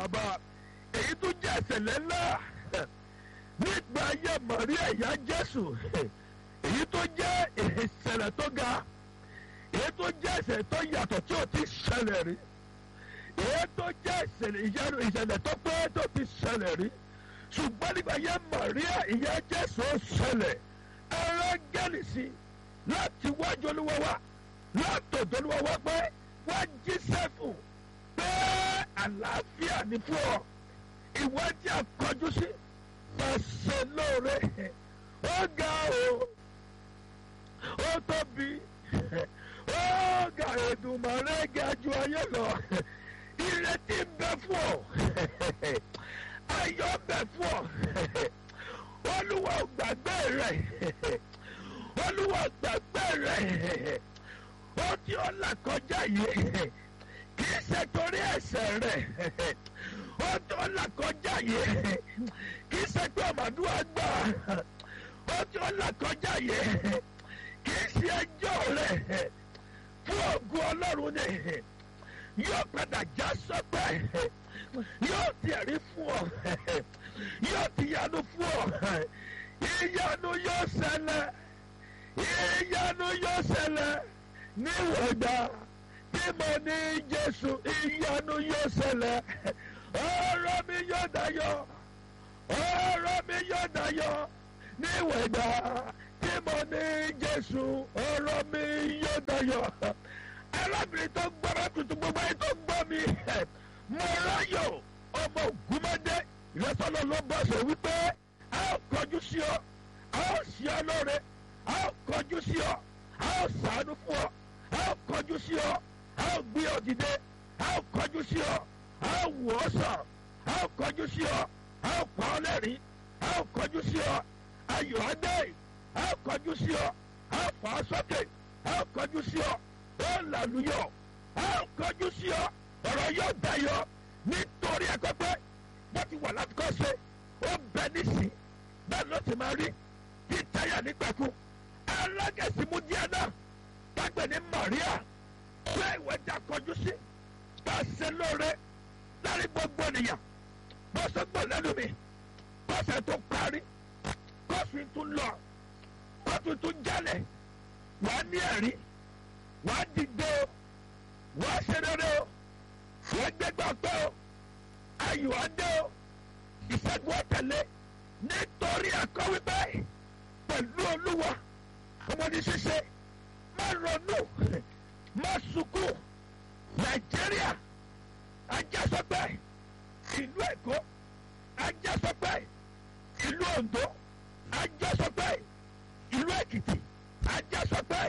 bàbá èyí tó jẹ́ ìṣẹ̀lẹ̀ ńlá nígbà ayé Màríà ìyá Jésù èyí tó jẹ́ ìṣẹ̀lẹ̀ tó ga èyí tó jẹ́ ìṣẹ̀lẹ̀ tó yàtọ̀ tí ò ti ṣẹlẹ̀ rí èyí tó jẹ́ ìṣẹ̀lẹ̀ ìyanu ìṣẹ̀lẹ̀ tó pé tó ti ṣẹlẹ̀ rí ṣùgbọ́n nígbà ayé Màríà ìyá Jésù ó ṣẹlẹ̀ ẹ̀rọ gẹ́lì sí láti wájú olúwa wá látòdò olúwa wá pé wá jíṣẹ́ fún pé àlàáfíà ní fún ọ ìwádìí àkọjú sí pàṣẹ lóore ó ga o ó tóbi ó ga Èdùmàrè ga ju ayé lọ ìrètí ń bẹ fún ọ ayọ̀ ń bẹ fún ọ olúwa ò gbàgbé rẹ olúwa ò gbàgbé rẹ ó tí ó là kọjá yìí kì í ṣe torí ẹ̀ṣẹ̀ rẹ ó tí ó là kọjá yìí kì í ṣe pé ọmọdúnwà gbà ó tí ó là kọjá yìí kì í ṣe ẹjọ́ rẹ fún ògùn ọlọ́run ni yóò padà já sọ́pẹ́ yóò tiẹ̀rí fún ọ yóò ti yanu fún ọ ìyanu yóò ṣẹlẹ̀ ìyanu yóò ṣẹlẹ̀ níwọ̀gbà tí mo ní Jésù ìyanu yóò ṣẹlẹ̀ ọ̀rọ̀ mi yóò dayọ̀ ọ̀rọ̀ mi yóò dayọ̀ níwọ̀gbà tí mo ní Jésù ọ̀rọ̀ mi yóò dayọ̀ arábìnrin tó gbọ́dọ̀ tuntun gbogbo ayé tó gbọ́ mi mo ráyọ̀ ọmọ ògúnmọ́dé ìrẹsọ́lọ́ ló bọ́ sọ wípé a ó kọjú sí ọ a ó sí ọ lóore a ó kọjú sí ọ a ó ṣàánú fún ọ a ó kọjú sí ọ a ó gbé ọ dìde a ó kọjú sí ọ a ó wò ọ sàn a ó kọjú sí ọ a ó pa ọ lẹ́rìn a ó kọjú sí ọ ayọ̀ adé a ó kọjú sí ọ a ó fà á sókè a ó kọjú sí ọ ó làlùyọ a ó kọjú sí ọ ọ̀rọ̀ yóò dayọ̀ nítorí ẹ̀kọ́pẹ́ wọ́n ti wà láti kọ́ ṣe ó bẹ nísìn bẹ́ẹ̀ ló ti máa rí tí táyà nígbàkú alágẹ̀sí mú díẹ̀ náà kágbẹ̀ ní Maria pé ìwé jà kọjú sí bá a ṣe lóore lárí gbogbo ènìyàn bó ṣe gbọ́ lẹ́nu mi kọ́sẹ̀ tó parí kọ́sù tún lọ kọ́sù tún jalè wàá ní ẹ̀rí wàá dìde o wàá ṣe rere o wàá gbẹgbẹ́ ọpẹ́ o ayọ̀ adé o ìṣẹ́gun ọ̀tẹ̀lé nítorí ẹ̀kọ́ wípé pẹ̀lú olúwa ọmọdé ṣíṣe má ronú má sunkún nàìjíríà ajásọpẹ́ ìlú èkó ajásọpẹ́ ìlú oǹdó ajásọpẹ́ ìlú èkìtì ajásọpẹ́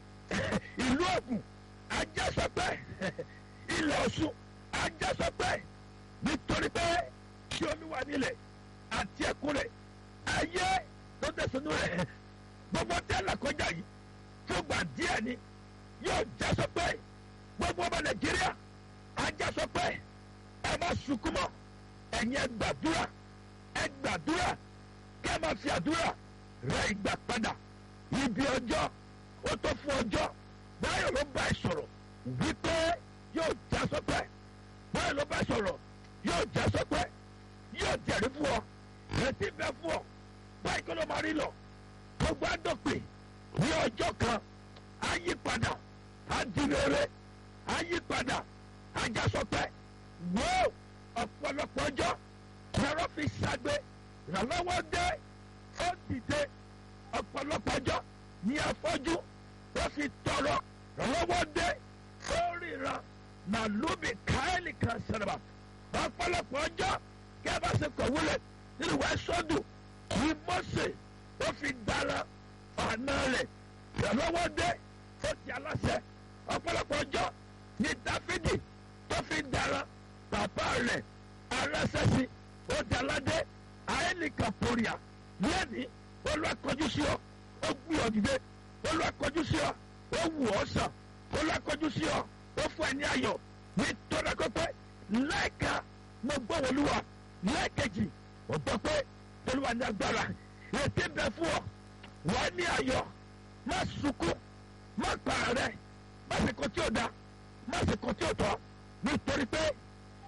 ìlú ògùn ajásọpẹ́ ilẹ̀ ọ̀ṣun ajásọpẹ́ nítorí pé kí omi wà nílẹ̀ àti ẹ̀kún rẹ̀ ayé ló tẹ̀sánú rẹ̀ gbogbo tẹ́lẹ̀ kọjá yìí fúgbà díẹ̀ ni yóò já sọ pé gbogbo ọmọ nàìjíríà ajá sọ pé ẹ má sunkún mọ́ ẹ̀yin ẹ gbàdúrà ẹ gbàdúrà kẹ́ ẹ má fi àdúrà rẹ ìgbà padà ibi ọjọ́ ó tó fún ọjọ́ báyọ̀ ló bá ẹ sọ̀rọ̀ wípé yóò já sọ pé báyọ̀ ló bá ẹ sọ̀rọ̀ yóò já sọ pé yóò jẹ̀rí fún ọ retí bẹ fún ọ báyìí kó ló máa rí lọ gbogbo àdópè ní ọjọ́ kan àyípadà àdìrere àyípadà àjàsọpẹ́ wò ọ̀pọ̀lọpọ̀ ọjọ́ lọ́rọ́ fi ṣàgbé ìrànlọ́wọ́ dé ó dìde ọ̀pọ̀lọpọ̀ ọjọ́ ní afọ́jú ó fi tọrọ ìrànlọ́wọ́ dé ó ríran nàlúbi káyọ̀lì kan sẹ̀rẹ̀bà ọ̀pọ̀lọpọ̀ ọjọ́ kí ẹ bá ṣe kọ̀wé nínú ìwé sọ́dún ní Mósè ó fi dára ọ̀nà rẹ̀ ìrànlọ́wọ́ dé ó ti aláṣẹ ọ̀pọ̀lọpọ̀ ọjọ́ ní Dáfídì tó fi dára bàbá rẹ̀ arásẹ́sí ó di aládé àyẹ̀nìkan pòrìà lẹ́ni olùwàkọjú sí ọ ó gbé ọ dìde olùwàkọjú sí ọ ó wù ọ sàn olùwàkọjú sí ọ ó fún ẹ ní ayọ̀ ní tọ́lákọ́pẹ́ lẹ́ẹ̀ka mo gbọ́ wọlúwa lẹ́ẹ̀kejì ó gbọ́ pé olúwa ní agbára ètí bẹ fún ọ wọ́n ní ayọ̀ má sunkún má para rẹ má sì kọ́ tí ò da má sì kọ́ tí ò tọ́ nítorí pé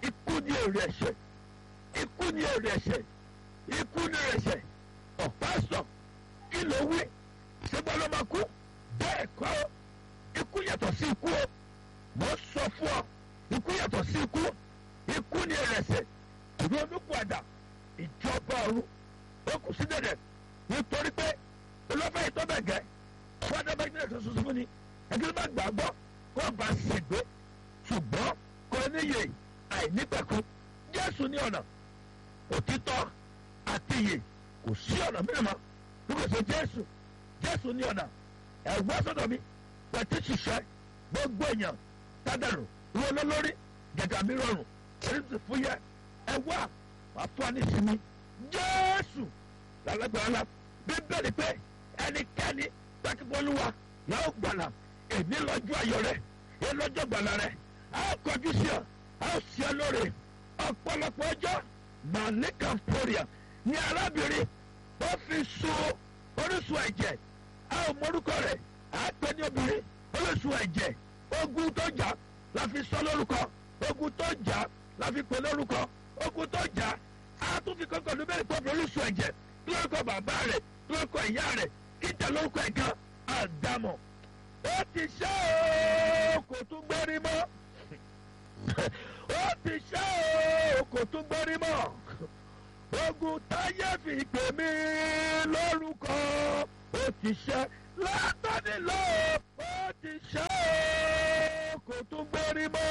ikú ni èrè ẹ̀ṣẹ̀ ikú ni èrè ẹ̀ṣẹ̀ ikú ni èrè ẹ̀ṣẹ̀ ọ̀pá sọ kí ló wí ṣégbọ́n ló máa kú bẹ́ẹ̀ kọ́ ikú yàtọ̀ sí ikú o mo sọ fún ọ ikú yàtọ̀ sí ikú ikú ni èrè ẹ̀ṣẹ̀ ìlú olùkọ́dà ìjọba ọ̀run ó kù sí dẹ̀dẹ̀ nítorí pé olófẹ́ ìtọ́bẹ̀gẹ́ fún adábẹ́gbẹ́ kan ṣoṣo fún ni ẹgbẹ́ bá gbàgbọ́ kó bá ṣègbè ṣùgbọ́n kò níyè àìnípẹ̀kun jésù ní ọ̀nà òtítọ́ àti iyè kò sí ọ̀nà mìíràn mọ́ bí kò ṣe jésù jésù ní ọ̀nà ẹ̀wọ́ sọ̀dọ̀ mi pẹ̀tí ṣiṣẹ́ gbogbo èèyàn tádàrú ìwọ lólórí gẹ̀gà mi rọrùn èyí ti fúyẹ́ ẹ̀wọ́ wàá fún wa ní ìsinmi jésù lálágbára bíbélì pé ẹnikẹ́ni pẹ́kípọ́lúwa yóò gbàlà èmi lọ́jọ́ ayọ̀ rẹ̀ èmi lọ́jọ́ gbàlà rẹ̀ a ó kọjú sí ọ a ó sí ọ lóore ọ̀pọ̀lọpọ̀ ọjọ́ màlíkà pòrìà ní arábìnrin ó fi sun orísun ẹ̀jẹ̀ a ò mọ̀rúkọ rẹ̀ a pè ní obìnrin orísun ẹ̀jẹ̀ ogun tó jà la fi sọ lórúkọ ogun tó jà la fi pè lórúkọ ogun tó jà a tún fi kọ́kọ́ ló bẹ̀rẹ̀ pọ̀ orísun ẹ̀jẹ̀ lórúkọ bàbá rẹ̀ lórúkọ ìyá rẹ̀ kíjà lórúkọ ẹ̀kan àdámọ̀ ó ti ṣe ooo kò tún gbérí mọ́ ó ti ṣe ooo kò tún gbérí mọ́ ogun táyé fi pè mí lórúkọ ó ti ṣe látọ́ni lọ ó ti ṣe ooo kò tún gbérí mọ́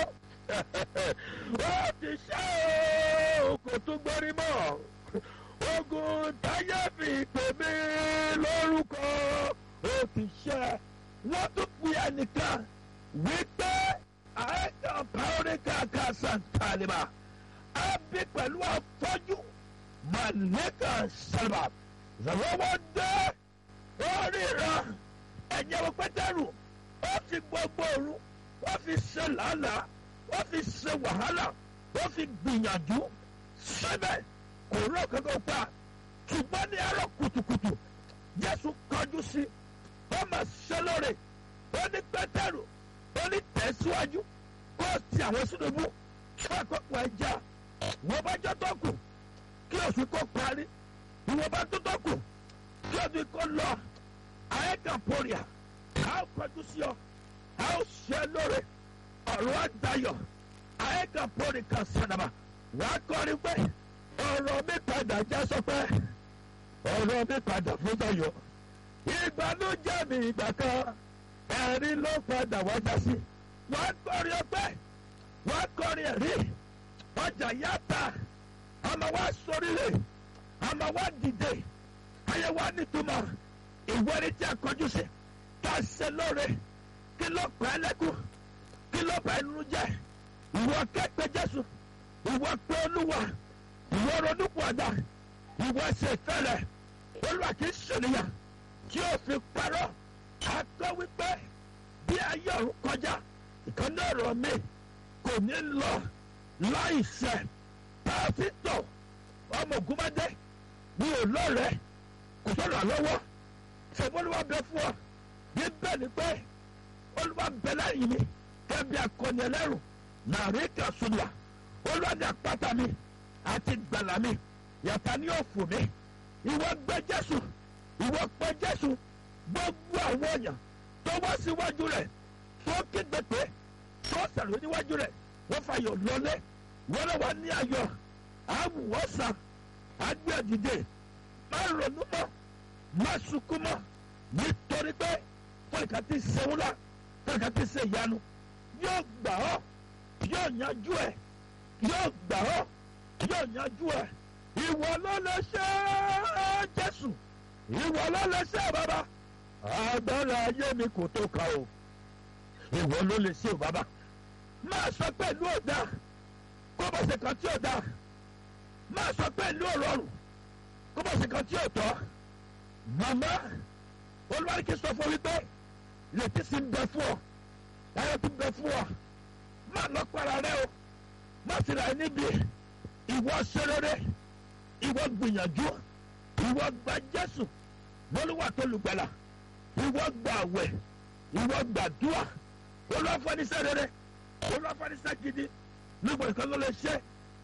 ó ti ṣe ooo kò tún gbérí mọ́ ogun táyé fi pè mí lórúkọ ó ti ṣe wọ́n tún fi ẹnìkan wípé àìsàn pàóríkà kásán tàlíbà á bí pẹ̀lú afọ́jú màlẹ́kà sábà zàwọ́wọ́ dé oríran ẹ̀yẹ́ wọ pẹ́tẹ́rù ó fi gbogbo òru ó fi ṣe làálàá ó fi ṣe wàhálà ó fi gbìyànjú síbẹ̀ kò rọ kankan pa ṣùgbọ́n ní àárọ̀ kùtùkùtù jésù kọjú sí ó mà ṣe lóore ó ní pétérù ó ní tẹ̀síwájú kó o ti àwọn sínúbù fún àkókò ẹja wọ́n bá jọ tó kù kí oṣù kó parí ìwọ́n bá tó tó kù kí oṣù kó lọ àyẹ̀kà pòrìà a ó kọjú sí ọ a ó ṣe lóore ọ̀rọ̀ àdáyọ̀ àyẹ̀kà pòrìkà sàdàbà wàá kọrin pé ọ̀rọ̀ mi padà já sọ pé ọ̀rọ̀ mi padà fún tayọ̀ ìbànújẹ́ mi ìgbà kan ẹ̀rín ló padà wá já sí wọ́n kọrin ọpẹ́ wọ́n kọrin ẹ̀rí ọjà yàtà àmọ́ wá sórílẹ̀ àmọ́ wá dìde ayé wá nítumọ̀ ìwé tí a kọjú sí ká ṣe lóore kí ló pa ẹ́ lẹ́kùn kí ló pa ẹ́ nínú jẹ́ ìwọ kẹ́pẹ́ Jésù ìwọ pé Olúwa ìwọ ronúpọ̀dà ìwọ ṣe ìfẹ́rẹ̀ olúwa kì í ṣènìyàn tí ó fi parọ́ akọ́ wípé bí ayé ọ̀run kọjá ìkànnì ọ̀rọ̀ mi kò ní lọ láì ṣẹ pásítọ̀ ọmọ ògúnmọ́dé mi ò lọ́rẹ̀ẹ́ kò sọ̀rọ̀ àlọ́wọ́ ṣèbí olúwa bẹ fún ọ bí bẹ́ẹ̀ ni pé olúwa bẹ lẹ́yìn mi kẹ́bi akọni ẹlẹ́rù nàríkà sùnìyà olúwa ní àpáta mi àti gbàlà mi yàtá ní òfò mi ìwọ gbé jésù ìwọ pé jésù gbogbo àwọn èèyàn tó wá síwájú rẹ̀ tó kígbe pé tó sàrò níwájú rẹ̀ wọ́n fàyọ̀ lọlé wọ́n lọ wá ní ayọ̀ àwùwọ́sàn àgbẹ̀ dìde má ronú mọ́ má sunkún mọ́ nítorí pé fọlìkà ti sẹ́wọ́lá fọlìkà ti sẹ́ ìyanu yóò gbà ọ́ yóò yanjú ẹ̀ yóò gbà ọ́ yóò yanjú ẹ̀ ìwọ ló lè ṣe é jésù ìwọ ló lè ṣe é bàbá agbára ayé mi kò tó ka o ìwọ ló lè ṣe o bàbá máa sọ pẹ̀lú ọ̀dà kó bá ṣe kan tí ò dáa máa sọ pẹ̀lú ọ̀rọ̀rùn kó bá ṣe kan tí ò tọ́ màmá olùwárí sọ fún wípé lètí sí ń bẹ fún ọ ayọ̀ tó ń bẹ fún ọ máa lọ para rẹ o má sì rà níbi ìwọ ṣe rere ìwọ gbìyànjú ìwọ gba jésù bólúwà tó lùgbàlà ìwọ gba àwẹ̀ ìwọ gbàdúrà olùwàfọ́nisẹ́ rere olùwàfọ́nisẹ́ gidi nígbà kan ló lè ṣe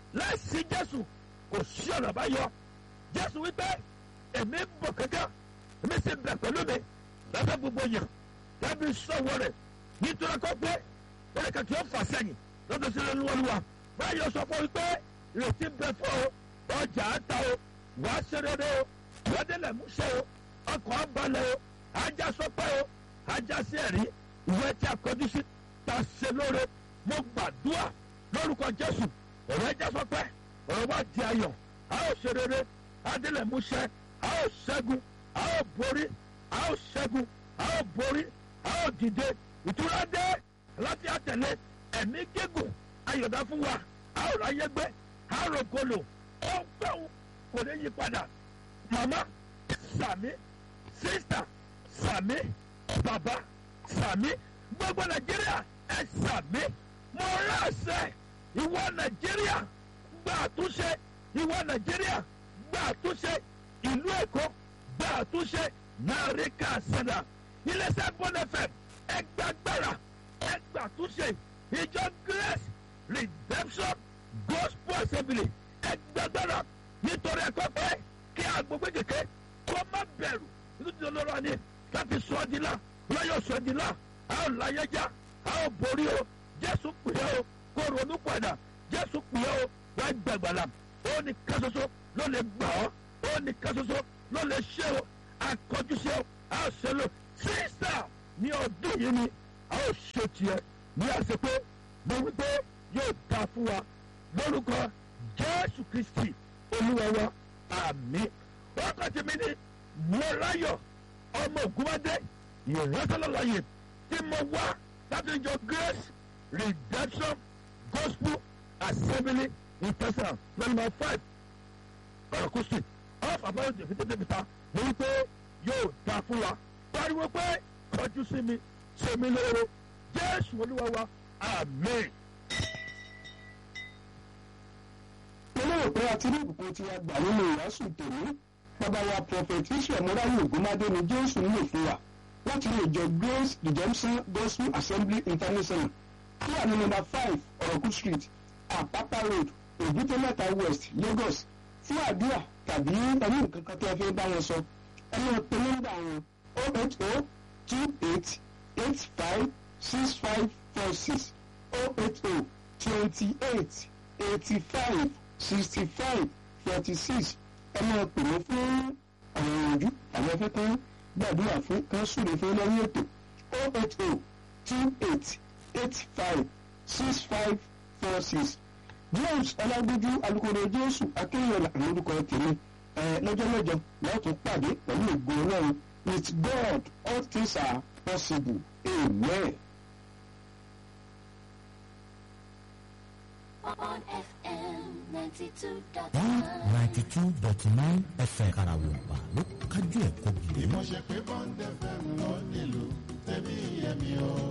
láìsí jésù kò sí ọ̀nà báyọ jésù wípé èmi ń bọ̀ kankan èmi sì bẹ̀ pẹ̀lú mi lábẹ́ gbogbo yàn lábẹ́ sọ̀wọ́ rẹ̀ nítorí kọ́ pé ẹnì kan tí ó fà sẹ́yìn lọ́dọ̀ sí lọ́lúwọ́lúwa báyọ̀ sọ fún wípé ìrètí bẹ fún o ọjà àta o wàá ṣe rere o wọ́dẹ̀lẹ̀ múṣẹ́ o ọkọ̀ abalẹ̀ o ajá sọpẹ́ o ajá sí ẹ̀rí ìwé tí a kọjú sí ta ṣe lóore mo gbàdúrà lórúkọ jésù ọ̀rọ̀ ẹja sọpẹ́ ọ̀rọ̀ wa di ayọ̀ a ó ṣe rere adélẹ̀ múṣẹ́ a ó ṣẹ́gun a ó borí a ó ṣẹ́gun a ó borí a ó dìde ìtura dé láti àtẹ̀lé ẹ̀mí gígùn ayọ̀dá fún wa a ó ráyé gbé a ó rògbòlò ó gbẹ̀wò kò ní yí padà màmá sàmí sísítà sàmí bàbá sàmí gbogbo nàìjíríà ẹ sàmí mo ránṣẹ́ ìwọ nàìjíríà gba àtúnṣe ìwọ nàìjíríà gba àtúnṣe ìlú èkó gba àtúnṣe nàríkà sẹdà iléeṣẹ́ bọ́nẹ̀fẹ̀ ẹgbàgbára ẹgbàtúnṣe ìjọ grace redemption gospel assembly ẹgbàgbára nítorí ẹ̀kọ́ pé kí agbègbè kékeré kó má bẹ̀rù nítorí olóró ni káfí sọ ọ́ di la lọ́yọ̀ sọ ọ́ di la a ó láyé já a ó borí o jésù pè é o kó ronú padà jésù pè é o wá gbàgbàlà ó ní ká ṣoṣo ló lè gbà ọ́ ó ní ká ṣoṣo ló lè ṣe o akọjú ṣe o a ó ṣe lò sísà ní ọdún yìí ni a ó ṣe tiẹ̀ ní àṣepé mo wí pé yóò dáa fún wa lórúkọ jésù kristi olúwa wa àmì wákàtí mi ní mọ́láyọ̀ ọmọ ògúnwádé ìrẹsọ̀lọ́láyè tí mo wá láti jọ grace redemption gospel assembly international number five ọ̀rọ̀kú street off àbáyọ̀ tẹ̀fítẹ́tẹ̀fítà mo wí pé yóò dáa fún wa pariwo pé kọjú sí mi ṣe mí lóore jésù olúwa wa àmì. olóòrò pé a ti rí ìbùkún tí a gbà nínú ìwàásù tèmi bàbá wa prophet israel mọ́ráyè ògúnmádé ni jésù ń lò fún wa láti ilé ìjọ grace redemption gospel assembly international tó wà ní nọ́mbà five ọ̀rọ̀kú street àpápá road òbúté mẹ́ta west lagos fún àdúrà tàbí ẹni nǹkan kan tí a fẹ́ bá wọn sọ ẹ máa pe nọ́mbà wọn o eight o two eight eight five six five four six o eight o twenty eight eighty five sixty five forty six ẹ máa pè mí fún àwọn ìrànjú àwọn afẹ́ kan gbàdúrà fún kan súre fún lẹ́yìn ètò o eight o two eight eight five six five four six james ọlágbójú alukoro jésù akéyọ̀lá àwọn orúkọ tèmi ẹ lọ́jọ́ mẹ́jọ lọ́wọ́ tó pàdé pẹ̀lú ògo ọlọ́run with god all things are possible amen. on FM 92.9. one ninety two dot nine fm karawompa ló kájú ẹ̀kọ́ gidi. ìmọ̀ṣẹ́ pé bond fm lọ nílùú tẹ̀mí ẹ̀mí o.